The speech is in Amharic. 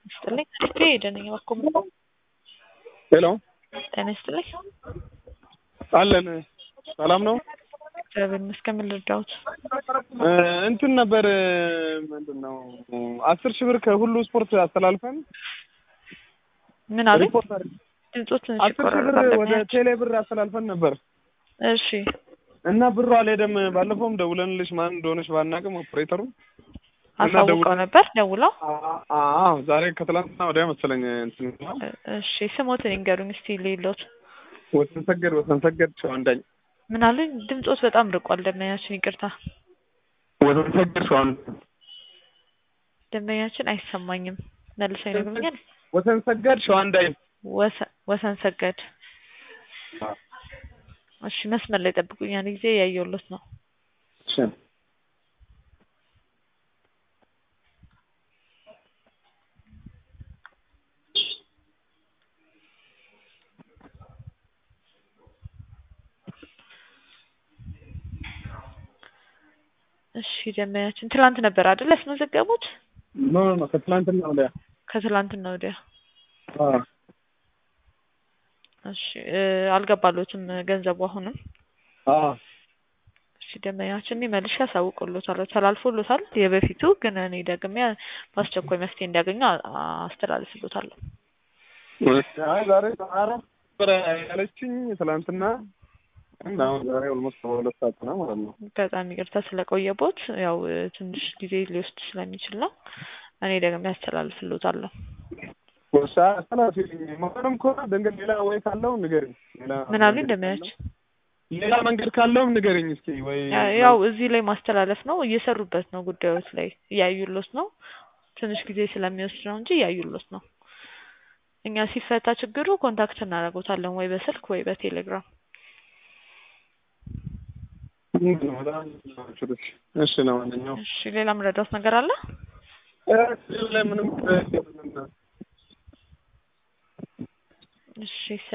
ይስጥልኝ። እኔ ደነኛ ባኮም ሄሎ ጤና ይስጥልኝ። አለን ሰላም ነው። እግዚአብሔር ይመስገን። ምን ልርዳዎት? እ እንትን ነበር ምንድን ነው አስር ሺህ ብር ከሁሉ ስፖርት አስተላልፈን ምን አሉ? ሪፖርት አድርግ- ድምጾት ትንሽ አስር ሺህ ብር ይቆራረጣል። ወደ ለሚያች- ቴሌ ብር አስተላልፈን ነበር እሺ እና ብሩ አልሄደም። ባለፈውም ደውለንልሽ ማን እንደሆነች ባናቅም ኦፕሬተሩ እና አሳውቀው ደውል- ነበር ደውለው። አዎ ዛሬ ከትላንትና ወዲያ መሰለኝ እንትን ነው። እ- እሺ ስሞትን ይንገሩኝ እስቲ ሌሎት ወሰን ሰገድ ወሰን ሰገድ ሸዋንዳኝ ምን አሉ? ድምጾት በጣም ርቋል። ደንበኛችን ይቅርታ፣ ወሰን ሰገድ ሸዋን ደንበኛችን አይሰማኝም። መልሰው ይነግሩኛል። ወሰን ሰገድ ሸዋንዳኝ ወሰ- ወሰን ሰገድ እሺ መስመር ላይ ጠብቁኝ። ያን ጊዜ ያየሁሎት ነው። እሺ ደንበኛችን ትላንት ነበር አይደል ያስመዘገቡት? ኖ ኖ ኖ ከትላንትና ወዲያ ከትላንትና ወዲያ። አዎ እሺ እ አልገባሎትም ገንዘቡ አሁንም። አዎ እሺ ደንበኛችን እኔ መልሼ አሳውቅሎታለሁ። ተላልፎሎታል የበፊቱ ግን እኔ ደግሜ በአስቸኳይ መፍትሄ እንዲያገኙ አ- አስተላልፍሎታለሁ። አይ ዛሬ ኧረ ነበረ ያለችኝ ትላንትና እና አሁን ዛሬ ኦልሞስት በሁለት ሰዓት ነው ማለት ነው። በጣም ይቅርታ ስለቆየቦት ያው እ ትንሽ ጊዜ ሊወስድ ስለሚችል ነው። እኔ ደግሜ አስተላልፍሎታለሁ። ወሳ አስተላልፊልኝ መሆንም ከሆነ ድንገት ሌላ ወይ ካለው ንገሪኝ። ሌላ ምን አሉኝ መንገድ ደንበኛችን? ካለው- ሌላ መንገድ ካለውም ንገሪኝ እስኪ ወይ ያው እዚህ ላይ ማስተላለፍ ነው እየሰሩበት ነው ጉዳዮች ላይ እያዩሎት ነው። ትንሽ ጊዜ ስለሚወስድ ነው እንጂ እያዩሎት ነው። እኛ ሲፈታ ችግሩ ኮንታክት እናደርጎታለን ወይ በስልክ ወይ በቴሌግራም። ምንድን ነው በጣም እሺ ነው ማንኛውም እሺ ሌላ ምረዳውት ነገር አለ? እ ላይ ምንም እሺ